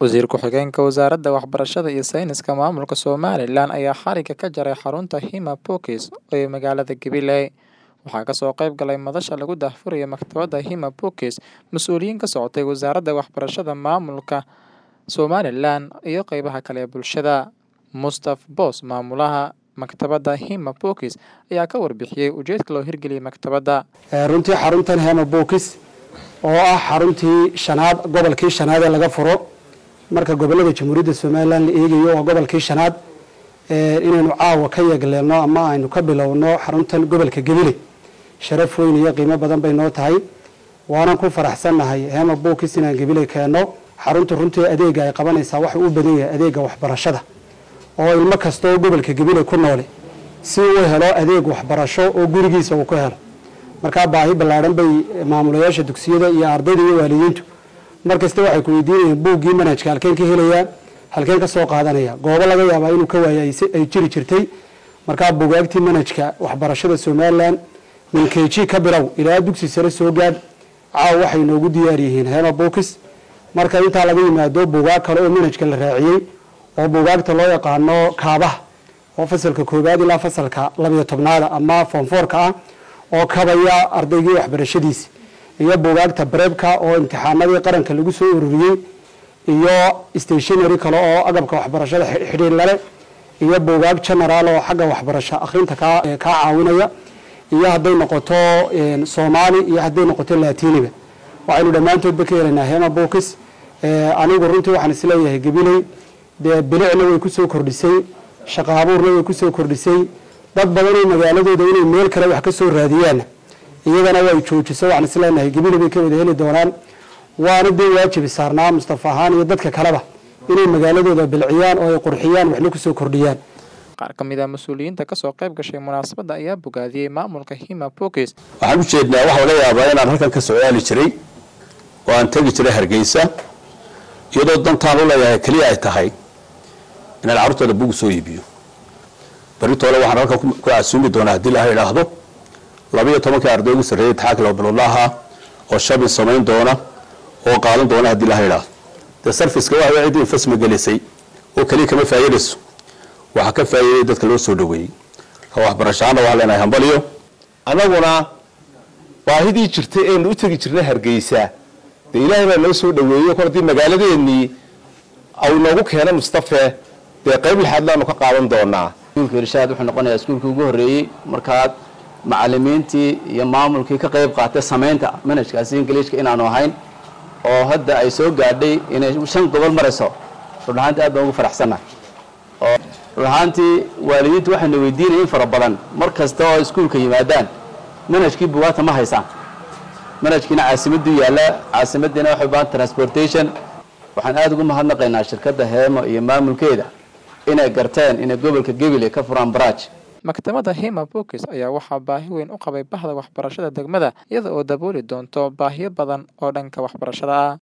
Wasiir ku-xigeenka Wasaaradda Waxbarashada iyo Sayniska Maamulka Somalilan ayaa xariga ka jaray xarunta Hima Pokis ee magaalada Gabiley. Waxaa kasoo qayb galay madasha lagu daahfurayo maktabadda Hima Pokis, mas'uuliyiin ka socotay Wasaaradda Waxbarashada Maamulka Somalilan iyo qeybaha kale ee bulshada. Mustaf Boos, maamulaha maktabadda Hima Pokis, ayaa ka warbixiyey ujeedka loo hirgeliyey maktabadda. runtii xaruntan hema bookis oo ah xaruntii shanaad gobolkii shanaad ee laga furo marka gobolada jamhuuriyadda somalilan la eegayo waa gobolkii shanaad inaynu caawa ka yeegleelno ama aynu ka bilowno xaruntan gobolka gebile sharaf weyn iyo qiimo badan bay noo tahay waanan ku faraxsannahay hema bookis inaan gebile keenno xarunta runtii adeega ay qabanaysaa waxa u badan yahay adeega waxbarashada oo ilmo kasta oo gobolka gebile ku noole si uu helo adeeg waxbarasho oo gurigiisa uu ku helo markaa baahi ballaadhan bay maamulayaasha dugsiyada iyo ardayda iyo waalidiintu markasta waxay ku weydiinayaan buuggii manhajka halkeen ka helayaan halkeen ka soo qaadanaya goobo laga yaabaa inuu ka waaya ay jiri jirtay markaa bugaagtii manhajka waxbarashada somalilan min keji ka bilow ilaa dugsi sare soo gaadh caaw waxay noogu diyaar yihiin hema bookis marka intaa laga yimaado bugaag kale oo manhajka la raaciyey oo bugaagta loo yaqaano kaabaha oo fasalka koobaad ilaa fasalka labiyo tobnaada ama foonfoorka ah oo kabaya ardaygii waxbarashadiisi iyo bugaagta bareebka oo imtixaanadii qaranka lagu soo ururiyey iyo stationary kale oo agabka waxbarashada xidhiir lale iyo bugaag generaal oo xagga waxbarasho akhrinta kaa caawinaya iyo hadday noqoto soomaali iyo hadday noqoto latiniga waxaynu dhammaantoodba ka helaynaa hema bookis anigu runtii waxaan isleeyahay gabiley dee bilicna way kusoo kordhisay shaqo abuurna way kusoo kordhisay dad badanoo magaaladooda inay meel kale wax ka soo raadiyaan iyagana way joojiso waxaan isleenahay gabile bay ka wada heli doonaan waana dee waajibi saarnaa mustafa ahaan iyo dadka kaleba inay magaaladooda bilciyaan oo ay qurxiyaan waxna kusoo kordhiyaan qaar ka mid a mas-uuliyiinta kasoo qayb gashay munaasabadda ayaa bogaadiyey maamulka hima pokis waxaan u jeednaa waxaa laga yaabaa inaan halkan ka socdaali jiray oo aan tegi jiray hargeysa iyadoo dantaan u leeyahay keliya ay tahay inaan carruurtooda bugu soo iibiyo baritoole waxaan halkan ku casuumi doonaa haddii laha idhaahdo labiiyo tobankii arday ugu sarreeyay taxaaki laba biloodla ahaa oo shabin samayn doona oo qaadan doona haddii laha idhaahdo dee sarfiska waxa ciddii infasma gelisay oo keliya kama faa'iidayso waxaa ka faa'iiday dadka loo soo dhaweeyey ka waxbarashaana waxaa leenahay hambaliyo annaguna baahidii jirtay eenu u tegi jirnay hargeysa dee ilaahay baa noo soo dhaweeyo kor haddii magaaladeennii au noogu keena mustafe dee qayb lixaad laanu ka qaadan doonaa iskuulka irshaad wuxuu noqonayaa iskuulkii ugu horreeyey markaad macalimiintii iyo maamulkii ka qayb qaatay samaynta manhajkaasi ingiliishka inaanu ahayn oo hadda ay soo gaadhay inay shan gobol marayso run ahaantii aad baan ugu faraxsannahay oo run ahaantii waalidiintu waxayna weydiinaya in fara badan mar kasta oo iskuulka yimaadaan manhajkii bugaagta ma haysaan manhajkiina caasimaduu yaalla caasimadiina waxay baan transportation waxaan aada ugu mahadnaqaynaa shirkadda heemo iyo maamulkeeda inay garteen inay gobolka gebile ka furaan baraaj maktabadda hima bokis ayaa waxaa baahi weyn u qabay bahda waxbarashada degmada iyada oo dabooli doonto baahiyo badan oo dhanka waxbarashada ah